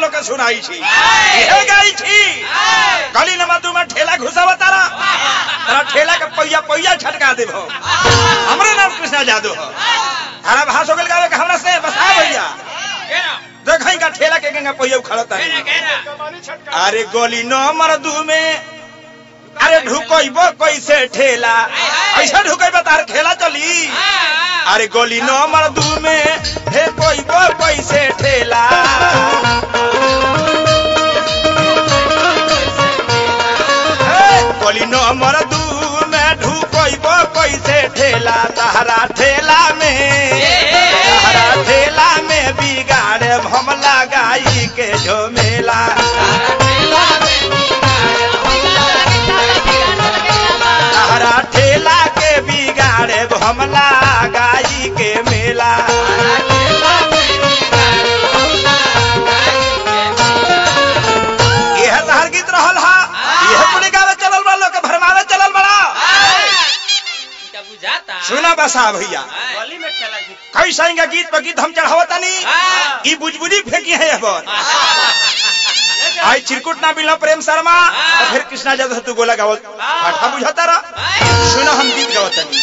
लोग के सुनाई छी हे गाई छी गली नंबर दू में ठेला घुसावा तारा तारा ठेला के पहिया पहिया छटका देबो हमरे नाम कृष्णा जादू हो तारा भाषो गल गावे के हमरा से बसा भैया देखई का ठेला के गंगा पहिया उखड़ता है अरे गोली नंबर दू में अरे ढुकइबो कैसे ठेला ऐसा ढुकइबो तार खेला चली अरे गोली नंबर दू में हे कोइबो कैसे ठेला हे, गोली नंबर दू में ढुकइबो कैसे ठेला तहरा ठेला में तहरा ठेला में बिगाड़े हम लगाई के झोमेला तहरा ठेला के बिगाड़े हम लगाई के मेला यह तहर गीत रहल हा यह कुली गावे चलल बा लोग के भरमावे चलल बड़ा बुझाता सुना बसा भैया गली में ठेला घिस कैसा इंगा गीत पर गीत हम चढ़ावतानी हाँ। ई बुजबुजी फेंकी है यह बार आई चिरकुट ना मिलो प्रेम शर्मा तो फिर कृष्णा जादव तू गोला गावल पाठा बुझाता रहा सुना हम गीत गावतानी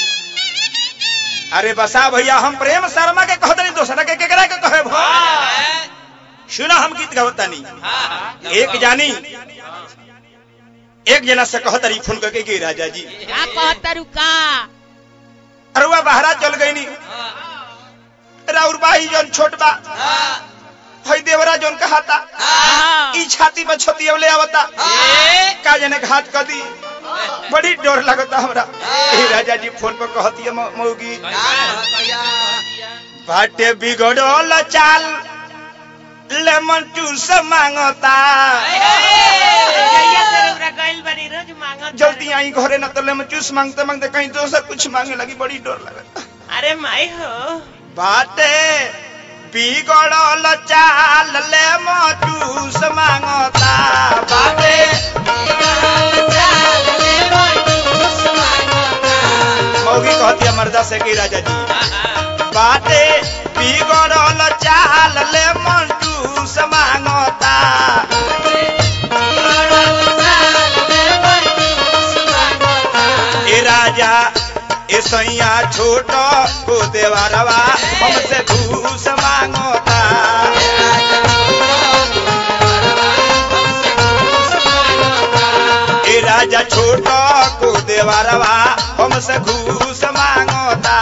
अरे बसा भैया हम प्रेम शर्मा के कहतनी दोसरा के केकरा के कहे भो सुना हम गीत गावतानी एक जानी एक जना से कहतरी फोन करके कि राजा जी का कहतरू का अरुआ बहरा चल गई नी राउर बाही जौन छोट बा हई देवरा जौन कहाता हाँ। ई छाती में छतियवले आवता का जने घात कर दी बड़ी डर लगता हमरा ए राजा जी फोन पर कहती है मौगी बाटे बिगड़ल चाल लेमन जूस मांगता जइया से रउरा गइल बानी रोज मांगत जल्दी आई घरे न तो लेमन जूस मांगते मांगते कहीं दोसर कुछ मांगे लगी बड़ी डर लगता अरे माई हो बाटे बिगड़ल चाल लेमन जूस मांगता बाटे मौगी कहती है मर्दा से कि राजा जी बाटे बिगड़ल चाल ले मंजूस मांगता ए राजा ए सैया छोट को देवारवा हमसे घूस मांगता ए राजा छोट को देवारवा हमसे घूस मांगता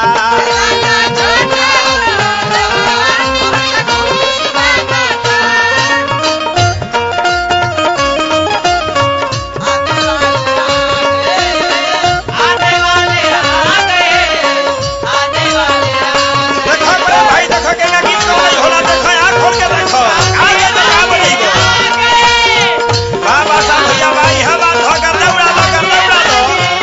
देखो बड़े भाई देखो के ना गीत कमाई होला देखो आँख खोल के देखो आगे देखा बड़ी बाबा साहब भैया भाई है बात हो कर दौड़ा दो कर दौड़ा दो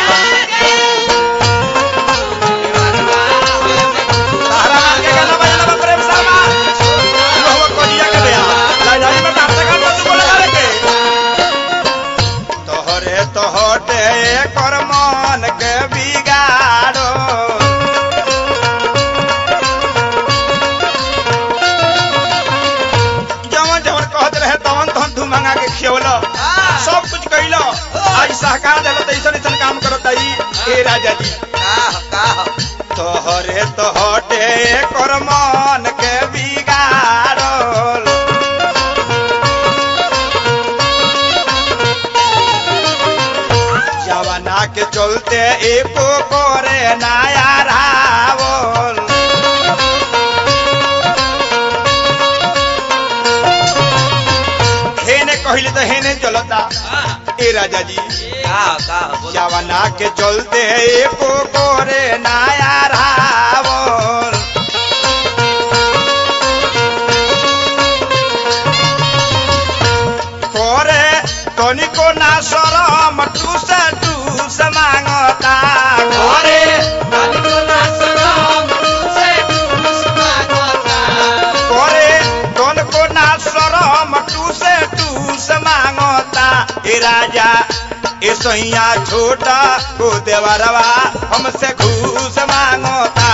तारा नाम के गाना बजाना बा प्रेम शर्मा तू हो कोजिया के बेया ला जाई में डांस कर तू बोला रे के तोहरे तोहटे कर मन के बिगाड़ो जवन जवन कहत रहे तवन तवन तू मंगा के खियवल सब कुछ कइल आज सहकार देल त ऐसन ऐसन काम करत आई ए राजा जी तोहरे तोहटे कर मन के बिगाड़ल जवाना के चलते एको करे नया रावल हेने कहिले त हेने चलता ए राजा जी जवाना के चलते एको करे नया रावल करे तनिको ना शरम टूस टूस मांगता करे करे तनिको ना शरम टूस टूस मांगता ए राजा ए सैया छोटा को देवरवा हमसे घूस मांगता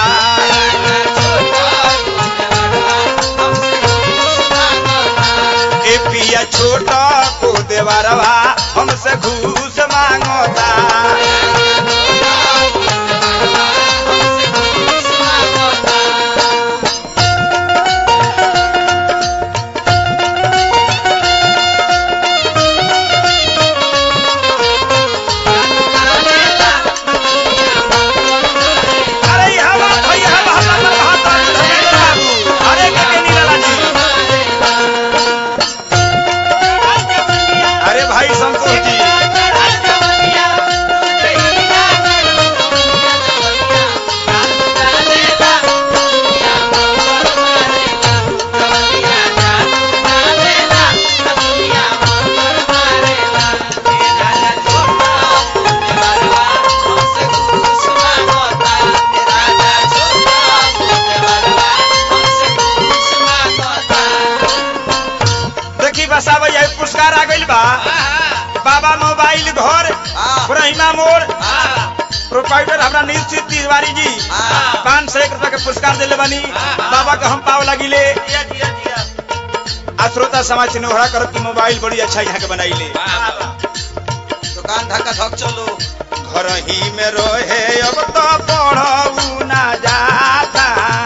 प्रोपाइटर हमरा निश्चित तिवारी जी हाँ। पाँच सौ एक रुपया के पुरस्कार दिले बानी बाबा के हम पाव लगिले दिया दिया दिया आ श्रोता समाज से नोहरा करब की मोबाइल बड़ी अच्छा यहाँ के बनाइले दुकान धक्का धक चलो घर ही में रहे अब तो पढ़ऊ ना जाता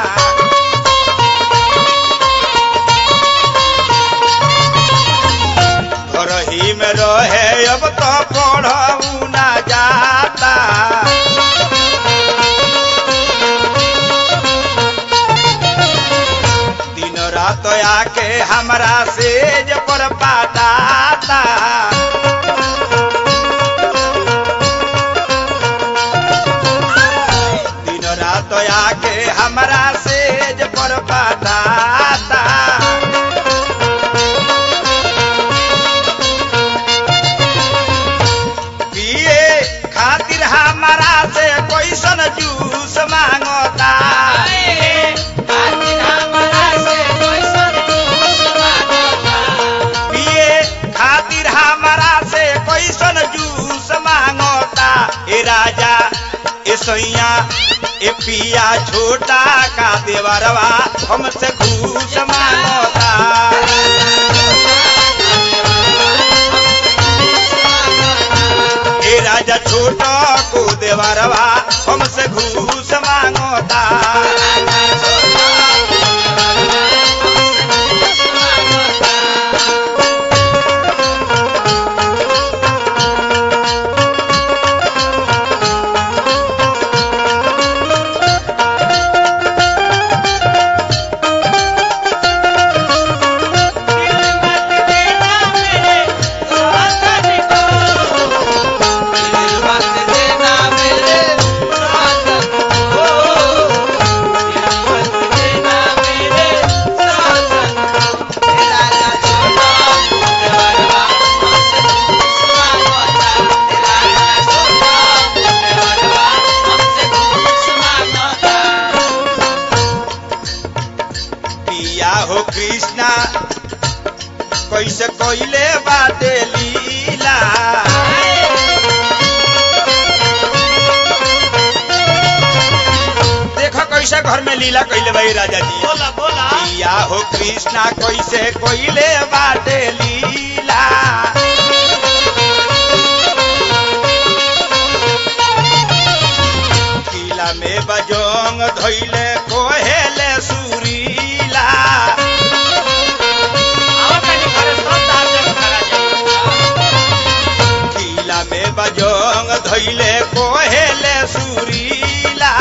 घर ही में रहे अब तो पढ़ऊ ना जाता दिन रात आके हमरा सेज पर पाताता दिन रात आके हमरा सेज पर बताता पिए खातिर हमरा से कैसन जूस मांगता पिए खातिर हमरा से कैसन जूस मांगता ए राजा ए सैया ए पिया छोटा का देवरवा हमसे घूस मांगता ए राजा छोटा को देवरवा हमसे घूस मांगता पिया हो कृष्णा कैसे कोइले बाटे लीला देखो कैसे घर में लीला कैले भाई राजा जी बोला बोला पिया हो कृष्णा कैसे कोइले बाटे लीला किला में बजोंग धोइले कोहेले सुरीला किला में बजोंग धोइले कोहेले सुरीला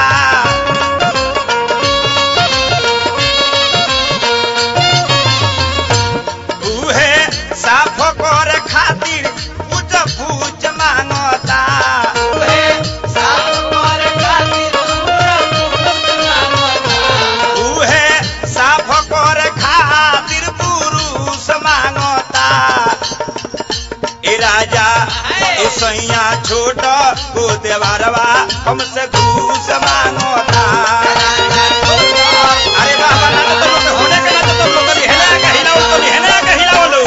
उहे साफ कर खातिर पूछ पूछ मांगता उहे साफ कर खातिर पुरुष मांगता ए राजा ए सैया छोट को देवरवा हमसे घूस मांगता अरे बाबा ना तो तुम लोग होने के ना तो तुम लोग कभी हेला का हिलाओ तो हेला का हिलाओ लो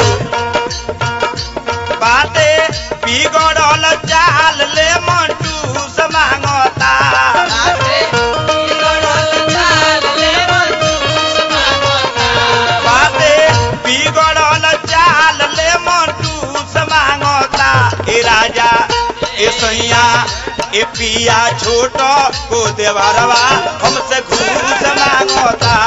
बाते बिगड़ल चाल ले मंटूस मांगता बाते बिगड़ल चाल ले मंटूस मांगता ए राजा ए सैया ए पिया छोट को देवरवा हमसे घूस मांगता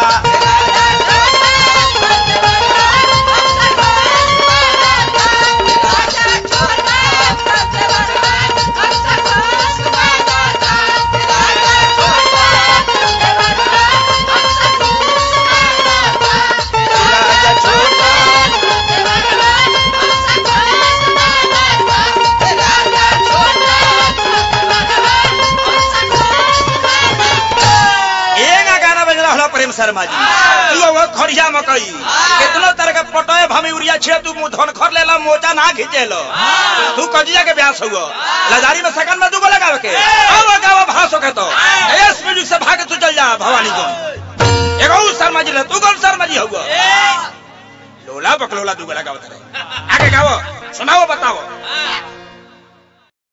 राजा छोटा एगा गाना बज रहा प्रेम शर्मा जी तू वो खड़िया मकई कितनो तरह के पटोए भमी उड़िया छे तू मुंह धन खर लेला मोचा ना खींचेलो तू कजिया के ब्यास हुआ लजारी में सकन में दूगो लगावे के अब गावा भासो के तो एस म्यूजिक से भागे तू चल जा भवानी को एगो शर्मा जी तू कौन शर्मा जी हुआ लोला बकलोला दूगो लगावत रहे आगे गाओ सुनाओ बताओ